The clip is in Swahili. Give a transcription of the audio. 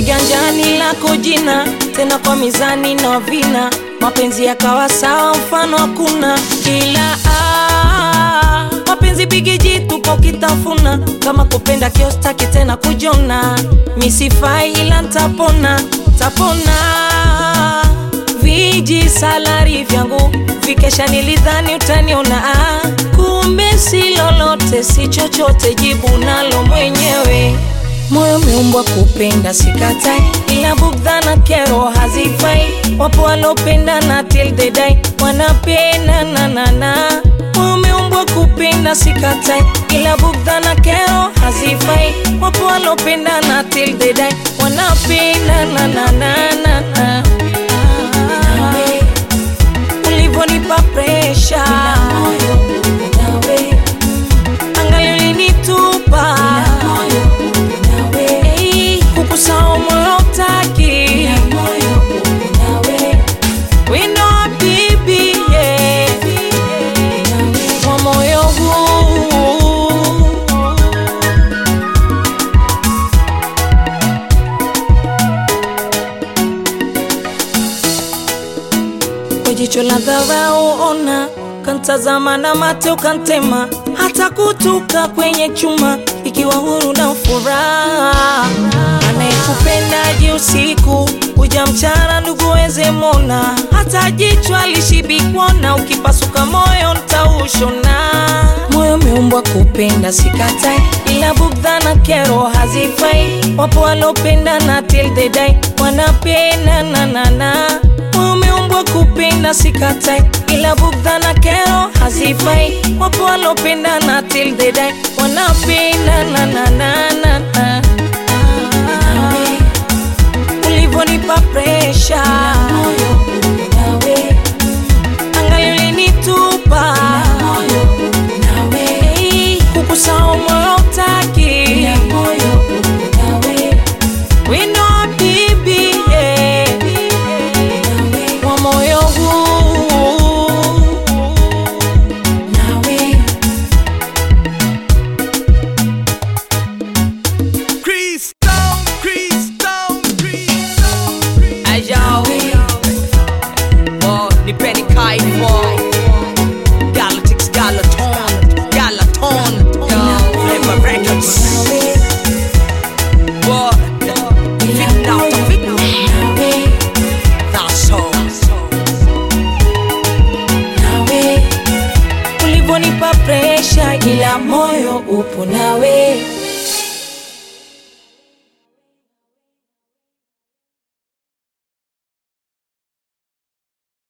kiganjani lako jina, tena kwa mizani na vina, mapenzi yakawa sawa, mfano hakuna ila ah, mapenzi bigiji tupo kitafuna, kama kupenda kiostaki tena kujona, misifai ila ntapona, tapona viji salari vyangu vikesha, nilidhani utaniona ah, kumbe si lolote, si chochote, jibu nalo mwenyewe. Moyo umeumbwa kupenda, sikatai, ila bugdha na kero hazifai. Wapo walopenda na till they die wanapenda na na na. Moyo umeumbwa kupenda, sikatai, ila bugdha na kero hazifai. Wapo walopenda na till they die wanapenda na na na na na. Ulivonipa presha angali ulinitupa Hey, kukusahau moyo utaki wino wa bibi yeah. wa moyo huu kwa jicho la dharau ona, kantazama na mate ukantema, hata kutuka kwenye chuma, ikiwa huru na furaha. Anayekupendaji usiku kuja mchana, ndugu weze mona, hata jicho alishibikwana, ukipasuka moyo ntaushona. Moyo umeumbwa kupenda, sikatai, ila bugdha na kero hazifai. Wapo walopenda na till they die wanapenda na na na Moyo umeumbwa kupenda sikatai, ila bugdha na kero hazifai. Wapo walopenda na till they die wanapenda na na na na na. Ulivonipa presha angali ulinitupa Hey, kukusahau moyo utaki wino wa bibi yeah. wa moyo huu Cristão, Cristão, Cristão, Cristão. Ayo, oh, nipeni kaifo Galactics, Galaton, Galaton, yo, Flavor Records What? Fit now, to fit now That's all ulivonipa presha, ila moyo upo nawe